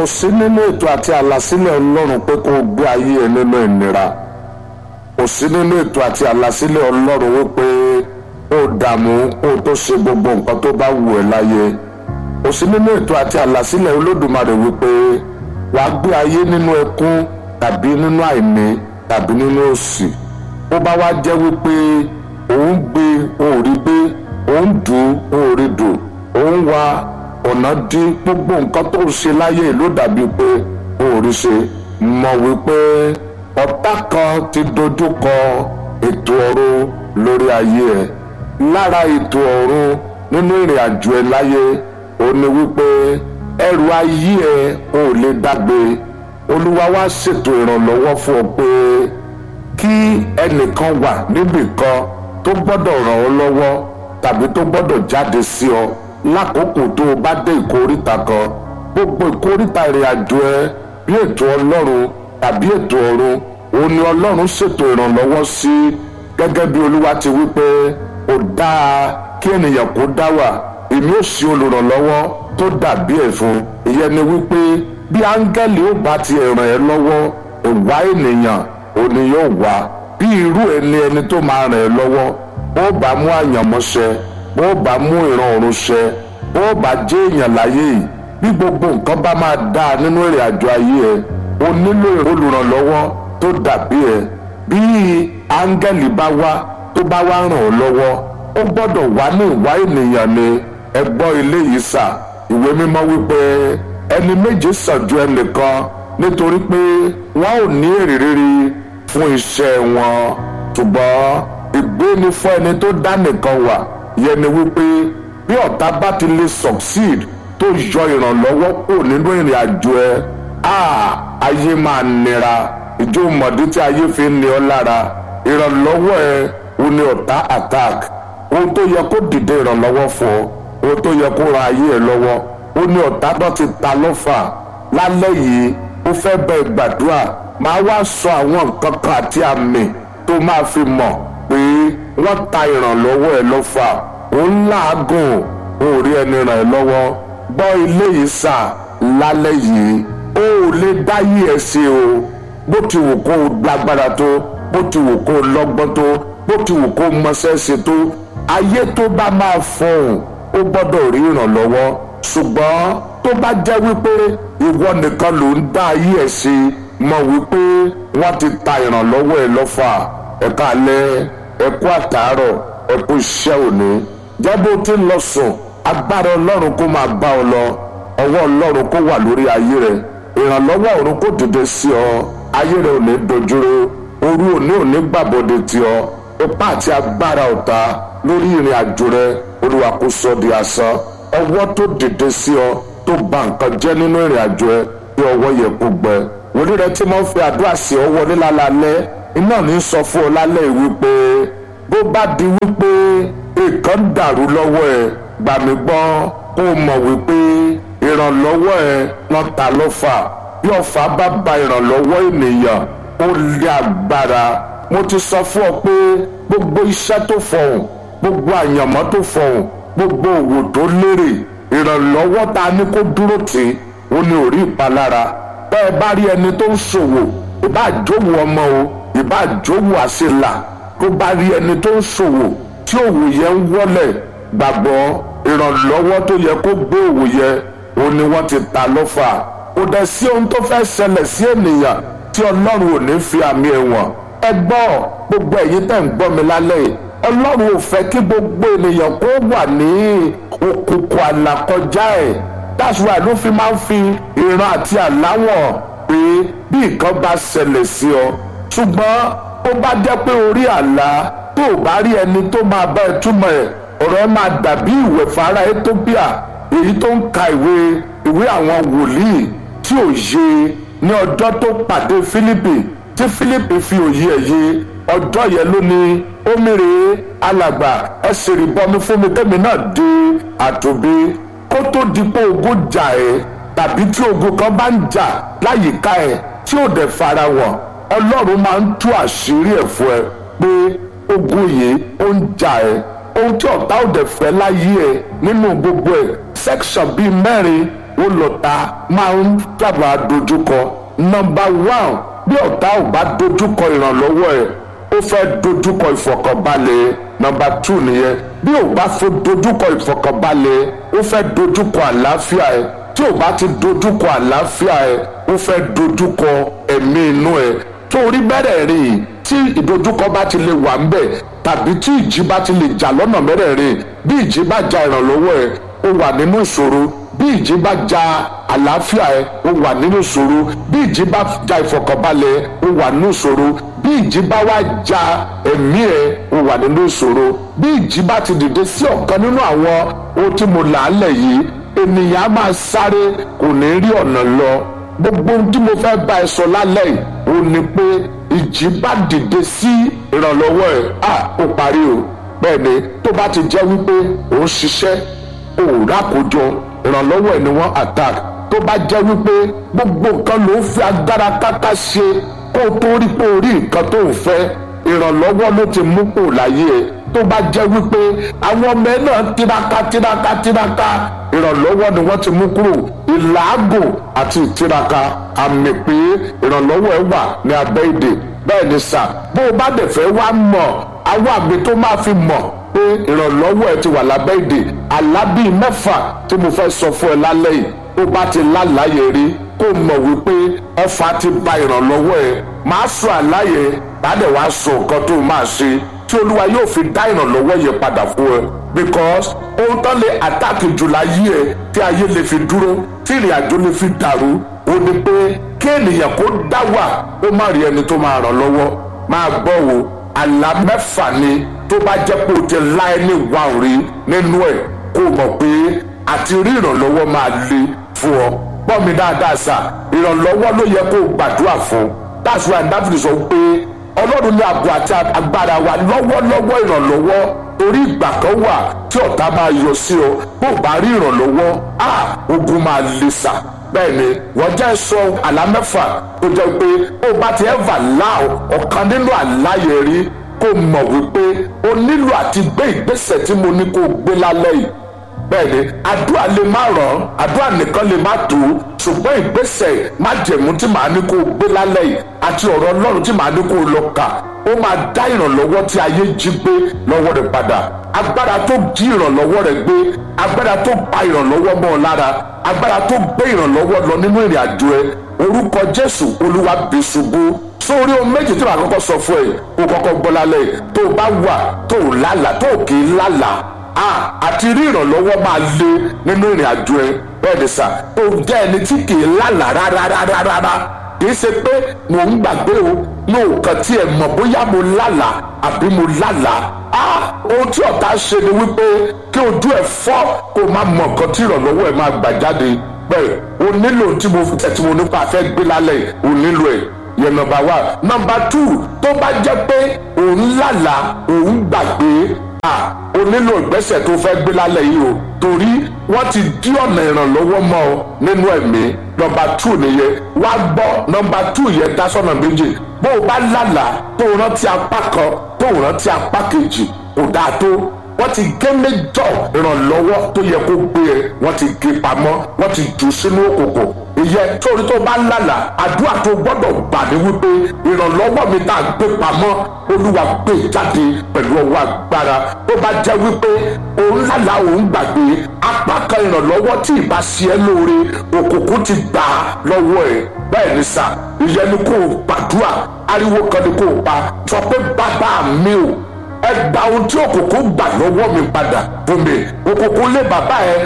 sí nínú ètò àti àlàsílẹ̀ ọlọ́run pé kó o gbé ayé ẹ nínú ìnira kò sí nínú ètò àti àlàsílẹ̀ ọlọ́run wípé kó o dààmú kó o tó ṣe gbogbo nǹkan tó bá wù ẹ́ láyé kò sí nínú ètò àti àlàsílẹ̀ olódùmarè wípé wà á gbé ayé nínú ẹkún tàbí nínú àìní tàbí nínú òṣì bó bá wá jẹ́ wípé òun gbé òun rí gbé òun dùn òun rí dùn òun wá ọ̀nà dí gbogbo nǹkan tó ń ṣe láyé ló dàbí pé òun rí ṣe mọ̀ wípé ọ̀tá kan ti dojú kọ ètò ọ̀run lórí ayé ẹ̀ lára ètò ọ̀run nínú ìrìn àjò ẹ̀ láyé ó ní wípé ẹrù ayé ẹ̀ ò lè dágbé olúwa wá ṣètò ìrànlọ́wọ́ fún ọ pé kí ẹnìkan wà níbì kan tó gbọ́dọ̀ ràn ọ́ lọ́wọ́ tàbí tó gbọ́dọ̀ jáde sí ọ lákòókò tó o bá dé ìkóríta kan gbogbo ìkóríta ìrìn àjò ẹ bí ètò ọlọ́run tàbí ètò ọ̀run òun ni ọlọ́run ṣètò ìrànlọ́wọ́ sí gẹ́gẹ́ bí olúwa ti wí pé ó dáa kí ènìyàn kó dá wà èmi ò sí olùrànlọ́wọ́ tó dàbí ẹ̀ fún ìyẹn ni wípé bí áńgẹ́lì ó bá ti ràn ẹ́ lọ́wọ́ ìwà ènìyàn ò ní yóò wá bí irú ẹni ẹni tó máa ràn ẹ́ lọ́wọ́ ó bá mú àyànmọ́ṣẹ ó bá mú ìran ọ̀run ṣẹ ó bá jẹ́ èèyàn láyé yìí bí gbogbo nǹkan bá máa dáa nínú ìrìn àjò ayé ẹ o nílò olùrànlọ́wọ́ tó dàbí ẹ bí áńgẹ́lì bá wá tó bá wá ràn ọ́ lọ́wọ́ ó gbọ́dọ̀ wá ní ìwà ènìyàn ni ẹ gbọ́ ilé yìí sà ìwé mímọ́ wípé ẹni méje sàn ju ẹnìkan nítorí pé wọn ò ní èrè rere fún iṣẹ́ wọn ṣùgbọ́n ìgbé ni fún ẹni tó dá nìkan wà yẹn ni wípé bí ọ̀tá bá ti lè succeed tó yọ ìrànlọ́wọ́ kúrò nínú ìrìn àjò ẹ ayé máa nira ìjọ mọ̀dí tí ayé fi ń ní ọ lára ìrànlọ́wọ́ ẹ ò ní ọ̀tá attack ohun tó yẹ kó dìde ìrànlọ́wọ́ fún ọ ohun tó yẹ kó ran ayé ẹ lọ́wọ́ ó ní ọ̀tá náà ti ta lọ́fà lálẹ́ yìí ó fẹ́ bẹ gbàdúrà máa wá sọ àwọn nǹkan kan àti àmì tó máa fi mọ̀ pé wọ́n ta ìrànlọ́wọ́ ẹ lọ́fà ó ń làágùn ó rí ẹni ràn ẹ́ lọ́wọ́ gbọ́ ilé yìí sà lálẹ́ yìí ó lè dáyé ẹ sí o bó ti wù kó o lágbára tó bó ti wù kó o lọ́gbọ́n tó bó ti wù kó o mọṣẹ́ ṣe tó ayé tó bá máa fọhùn ó gbọ́dọ̀ rí ìrànlọ́wọ́ ṣùgbọ́n tó bá jẹ́ wípé ìwọ nìkan ló ń dá ayé ẹ̀ sí mọ̀ wípé wọ́n ti ta ìrànlọ́wọ́ ẹ lọ́fà ẹ̀ka alẹ́ ẹ̀kú àtàárọ̀ ẹ̀kú iṣẹ́ òní jẹ́ bó ti ń lọ sùn agbára ọlọ́run kó máa bá ọ lọ ọwọ́ ọlọ́run kó wà lórí ayé rẹ ìrànlọ́wọ́ ọ̀run kó dìde sí ọ ayé rẹ ò ní dojúró òru òní ò ní gbàbọ̀dé tí ọ ipá àti agbára ọ̀tá lórí ìrìn àjò rẹ olúwa kó sọ di asán ọwọ́ tó dìde sí ọ tó bà nǹkan jẹ́ nínú ìrìn àjò ẹ bí ọwọ́ yẹ kó gbẹ wòlí rẹ tí mo fi àdúrà sí ọ wọlé lálẹ́ iná ní sọ fún ọ lálẹ́ wípé bó bá di wípé nǹkan dàrú lọ́wọ́ ẹ gbà mí gbọ́ kó o mọ̀ wípé ìrànlọ́wọ́ ẹ wọ́n ta lọ́fà bí ọ̀fà bá ba ìrànlọ́wọ́ ènìyàn ó lé agbára mo ti sọ fún ọ pé gbogbo iṣẹ́ tó fọhùn gbogbo àyànmọ́ tó fọhùn gbogbo òwò tó lérè ìrànlọ́wọ́ ta ni kó dúró tì í ó ní orí ìpalára bẹ́ẹ̀ bá rí ẹni tó ń ṣòwò ìbá àjòwò ọmọ o ìbá àjòwò àṣelà tó bá rí ẹni tó ń ṣòwò tí òwò yẹn ń wọlẹ̀ gbàgbọ́ ìrànlọ́wọ́ tó yẹ kó gbé òwò yẹn ó ní wọ́n ti ta lọ́fà kò dẹ̀ sí ohun tó fẹ́ ṣẹlẹ̀ sí ènìyàn tí ọlọ́run ò ní fi àmì ẹ̀wọ̀n ẹ gbọ́ gbogbo ẹ̀yin tẹ̀ ń gbọ́ mi lálẹ́ yìí ọlọ́run ò fẹ́ kí gbogbo ènìyàn kó wà ní òkùnkùn àlàkọjá ẹ̀ that's why ló fi máa ń fi ìran àti àláwọ̀ pé bí nǹkan bá ṣẹlẹ̀ sí ọ ṣùgbọ́n ó bá jẹ́ pé orí àlá tó o bá rí ẹni tó máa bá ẹ túmọ̀ ẹ̀ ọ̀rọ̀ ẹ máa dàbí ìwẹ̀ fara Ethiopia èyí tó ń ka ìwé ìwé àwọn wòlíì tí ò yé ní ọjọ́ tó pàdé Fílípì tí Fílípì fi òye ẹ̀ yé ọjọ́ yẹn ló ní ó mèrè alàgbà ẹ sì rí bọmi fún mi tẹ́mi náà di àtòbí kó tó di pé ogun jà ẹ́ tàbí tí ogun kan bá ń jà láyìíká ẹ̀ tí ò dẹ̀ fara wọ̀ ọlọ́run máa ń tú àṣírí ẹ̀ fún ẹ pé ogun yìí ó ń jà ẹ́ ohun tí ọ̀tá ò dẹ̀ fẹ́ láyé ẹ̀ nínú gbogbo ẹ̀ section bíi mẹ́rin ó lọ́ta máa ń sábà dojúkọ nọmba one bí ọ̀tá ò bá dojúkọ ìrànlọ́wọ́ ẹ̀ ó fẹ́ dojúkọ ìfọ̀kànbalẹ̀ nọmba two nìyẹn bí ò bá fẹ́ dojúkọ ìfọ̀kànbalẹ̀ ó fẹ́ dojúkọ àlàáfíà ẹ̀ tí ò bá ti dojúkọ àlàáfíà ẹ̀ ó fẹ́ dojúkọ ẹ̀mí inú ẹ̀ torí mẹ́rẹ̀ẹ̀rin tí ìdojúkọ bá ti lè wà ń bẹ̀ tàbí tí ìjì bá ti lè jà lọ́nà mẹ́rẹ̀ẹ̀rin bí ìjì bá ja ìrànlọ́wọ́ ẹ̀ ó wà nínú ìṣòro bí ìjì bá ja àlàáfíà ẹ̀ ó wà nínú ìṣòro bí ìjì bá ja ìfọ̀kànbalẹ̀ ẹ̀ ó wà nínú ìṣòro bí ìjì bá wá ja ẹ̀mí ẹ̀ ó wà nínú ìṣòro bí ìjì bá ti dìde sí ọ̀kan nínú àwọn ohun tí mo là á lẹ̀ yìí ènìyàn á máa sáré kò ní rí ọ̀nà lọ gbogbo ohun tí mo fẹ́ bá ẹ sọ lálẹ́ yìí ó ní pé ìjì bá dìde sí ìrànlọ́wọ́ ẹ̀ à ó parí o bẹ́ẹ̀ ni tó bá ti jẹ́ wípé ò ń ṣiṣẹ́ ò rákòjọ ìrànlọ́wọ́ ẹ̀ ni wọ́n attack tó bá jẹ́ wípé gbogbo nǹkan ló ń fi agbára káká ṣe kó o tó rí pé o rí nǹkan tó ń fẹ́ ìrànlọ́wọ́ ló ti mú kó láyé ẹ̀ tó bá jẹ́ wípé àwọn ọmọ ẹ náà tiraka tiraka tiraka ìrànlọ́wọ́ ni wọ́n ti mú kúrò ìlàágùn àti ìtiraka àmì pé ìrànlọ́wọ́ ẹ wà ní abẹ́ èdè bẹ́ẹ̀ ni sà bó o bá dẹ̀ fẹ́ wá mọ̀ àwọn àmì tó máa fi mọ̀ pé ìrànlọ́wọ́ ẹ ti wà lábẹ́ èdè àlábì mẹ́fà tí mo fẹ́ sọ fún ẹ lálẹ́ yìí tó bá ti lálàyé rí kó mọ̀ wípé ọfà ti ba ìrànlọ́wọ́ ẹ máa sọ àláyé tàdé wàá sọ nǹkan tó máa ṣe tí olúwa yóò fi dá ìrànlọ́wọ́ yẹn padà fún ẹ because ohun tán lè àtàkì jù láyé ẹ tí ayé lè fi dúró tí ìrìn àjò lè fi dàrú ó ní pé kí ènìyàn kó dá wà ó má rí ẹni tó máa ràn lọ́wọ́ máa gbọ́ wo àlá mẹ́fà ni tó bá jẹ́ pé o ti lá ẹni wà rí nínú ẹ̀ kó o mọ̀ pé àti rí ìrànlọ́wọ́ máa le fún ọ gbọ́ mi dáadáa sà ìrànlọ́wọ́ ló yẹ kó o gbàdúrà fún that's why Dáfídì sọ pé ọlọ́run ní ààbò àti agbára wa lọ́wọ́lọ́wọ́ ìrànlọ́wọ́ torí ìgbà kan wà tí ọ̀tá máa yọ sí ọ bó bá rí ìrànlọ́wọ́ a ogun máa le sà bẹ́ẹ̀ ni wọ́n jẹ́ sọ àlá mẹ́fà tó jẹ́ pé ó bá ti ẹ̀fà lá ọ̀kan nínú àlá yẹn rí kó mọ̀ wípé o nílò àti gbé ìgbésẹ̀ tí mo ní kó gbé lálẹ́ yìí bẹ́ẹ̀ ni àdúrà lè má ràn àdúrà nìkan lè má tó ṣùgbọ́n ìgbésẹ̀ májẹ̀mú tí màá ní kó gbé lálẹ́ yìí àti ọ̀rọ̀ ọlọ́run tí màá ní kó lọ kà ó máa dá ìrànlọ́wọ́ tí ayé jí gbé lọ́wọ́ rẹ̀ padà agbára tó jí ìrànlọ́wọ́ rẹ̀ gbé agbára tó pa ìrànlọ́wọ́ mọ́ ọ lára agbára tó gbé ìrànlọ́wọ́ lọ nínú ìrìn àjò ẹ orúkọ jésù olúwa bí ṣubú sórí ohun méjì tí màá kọ́kọ́ sọ fún ẹ kó kọ́kọ́ gbọ́ lálẹ́ tó o bá wà tó o lálàá tó o kì í lálàá ah àti rí ìrànlọ́wọ́ máa le nínú ìrìn àjò ẹ bẹ́ẹ̀ ni sà tó jẹ́ ẹni tí kì í lálàá rárárárárá kì í ṣe pé mò ń gbàgbé o yóò kàn tí ẹ mọ̀ bóyá mo lálàá àbí mo lálàá ah ohun tí ọ̀tá ṣe ni wípé kí ojú ẹ fọ́ kó o má mọ nǹkan tí ìrànlọ́wọ́ ẹ máa gbà jáde bẹ́ẹ̀ o nílò tí mo tẹ̀tí mo nípa fẹ́ gbé lálẹ́ o nílò ẹ̀ yẹn nọ́mbà wá nọ́mbà tù tó bá jẹ́ pé òun lálàá òun gbàgbé o nílò ìgbésẹ̀ tó fẹ́ gbé lálẹ́ yìí o torí wọ́n ti dí ọ̀nà ìrànlọ́wọ́ mọ́ ọ nínú ẹ̀mí nọmba tù nìyẹn wá gbọ́ nọmba tù yẹn dá sọ́nà méjì bó o bá lálàá tó o rántí apá kan tó o rántí apá kejì kò dáa tó wọ́n ti gé méjọ ìrànlọ́wọ́ tó yẹ kó gbé ẹ wọ́n ti gé pamọ́ wọ́n ti jù sínú òkùnkùn ìyẹn torí tó bá lálàá àdúrà tó gbọ́dọ̀ gbà ní wípé ìrànlọ́wọ́ mi tá a gbé pamọ́ olúwa gbé jáde pẹ̀lú ọwọ́ agbára tó bá jẹ́ wípé òun lálàá òun gbàgbé apá kan ìrànlọ́wọ́ tí ìbá ṣe ẹ́ lóore òkùnkùn ti gbà á lọ́wọ́ ẹ̀ bẹ́ẹ̀ ni sà ìyẹn ni kò gbàdúrà ariwo kan ni kò pa sọ pé bàbá mi ò ẹ gba ohun tí òkùnkùn gbà lọ́wọ́ mi padà fún mi òkùnkùn lé bàbá ẹ